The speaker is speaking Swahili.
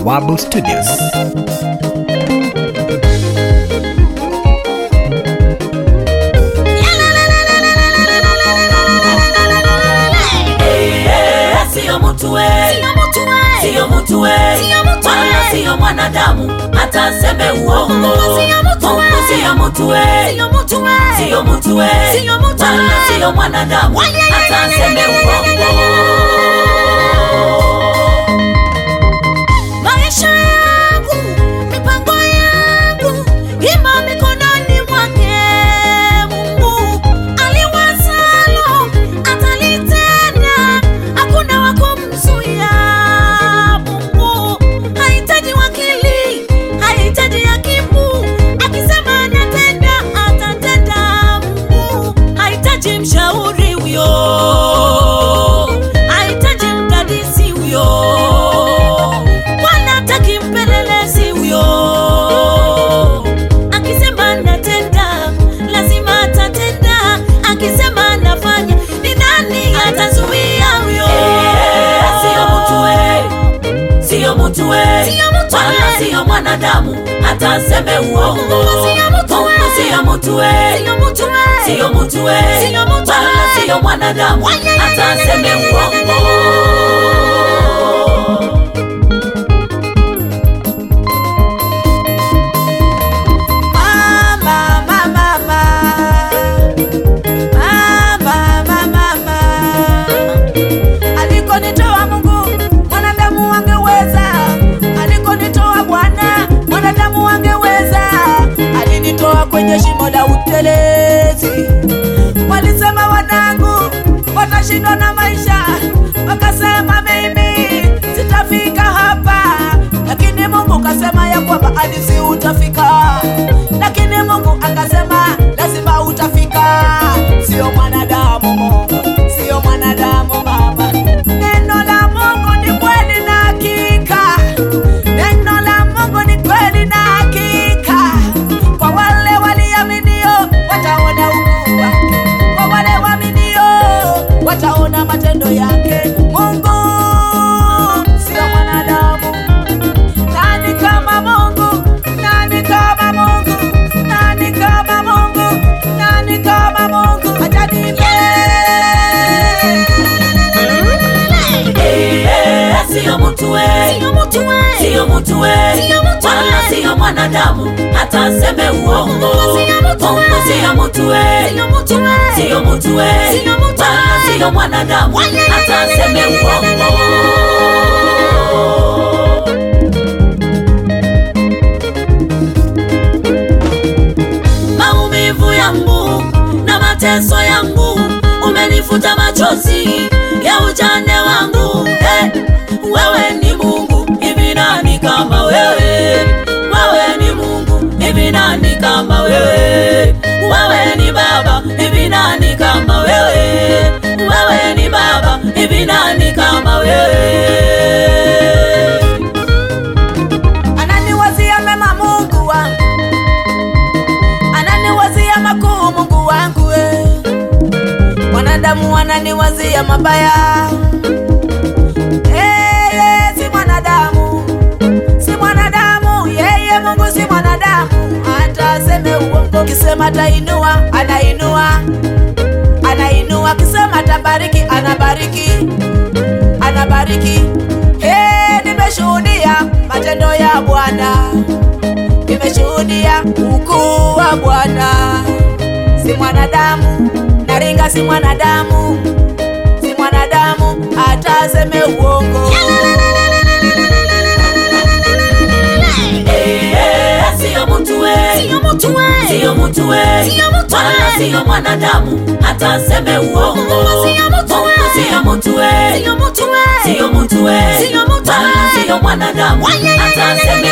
Bawabu Studios. Sio mtu we, sio mtu we, wala sio mwanadamu hata aseme uongo. Mungu sio mtu we, sio mtu we, wala sio mwanadamu hata aseme uongo. maisha yangu, mipango yangu imo mikononi mwake. Mungu aliwazalo atalitenda, hakuna wa kumzuia. Mungu hahitaji wakili, hahitaji hakimu, akisema anatenda, atatenda. Mungu hahitaji mshauri huyo, hahitaji mdadisi huyo wala hataki mpelelezi huyo. Akisema anatenda, lazima atatenda. Akisema anafanya, ni nani atazuia huyo? Sio mtu we, sio mtu we, Sio mtu wala we. sio mwanadamu hata aseme uongo. Mungu sio mtu we. Mungu sio mtu we, Sio mtu we. sio mtu we, Sio mtu wala we. sio mwanadamu Waya, hata aseme uongo. Mama, mama, mama. Mama, mama, mama. Alikonitoa Mungu, mwanadamu angeweza. Alikonitoa Bwana, mwanadamu angeweza. Alinitoa kwenye shimo la utelezi. Walisema wanangu watashindwa na maisha, wakasema mimi sitafika hapa, lakini Mungu kasema ya kwamba hadisi utafika, lakini Mungu akasema lazima utafika. Sio mwanadamu Mungu, sio mwanadamu mama. Neno la Mungu ni kweli na hakika, neno la Mungu ni kweli na hakika. Kwa wale waliaminio wataona ukuu wake, kwa wale waaminio wataona matendo yake. Mungu sio mwanadamu. Nani kama Mungu? Nani kama Mungu? Nani kama Mungu? Nani kama Mungu? Acha niimbe. Eh, Sio mtu we, Sio mtu we. sio mtu we, Sio mtu wala we. sio mwanadamu hata aseme uongo. Mungu sio mtu we. Mungu sio mtu we, Sio mtu we. sio mtu we, Sio mtu wala we. sio mwanadamu Waya, hata aseme uongo. maumivu yangu na mateso yangu umenifuta machozi ya ujane wangu eh, wewe ni mungu hivi nani kama wewe wewe ni mungu hivi nani kama wewe wewe ni baba hivi nani kama wewe wewe ni baba hivi nani kama wewe Ananiwazia mema Mungu wangu, ananiwazia makuu Mungu wangu we. Mwanadamu ananiwazia mabaya yeye si mwanadamu, si mwanadamu yeye, Mungu si mwanadamu, hata aseme uongo. Kisema atainua, anainua, anainua. Kisema atabariki, anabariki, anabariki. Hey, nimeshuhudia matendo ya Bwana, nimeshuhudia ukuu wa Bwana. Si mwanadamu, naringa, si mwanadamu, si mwanadamu, hata aseme uongo. Eh, sio mtu we, Sio mtu we. sio mtu we, Sio mtu we. wala sio mwanadamu hata aseme uongo. Mungu sio mtu we. Mungu sio mtu we, Sio mtu we. sio mtu we, Sio mtu wala we. sio mwanadamu Waya, hata aseme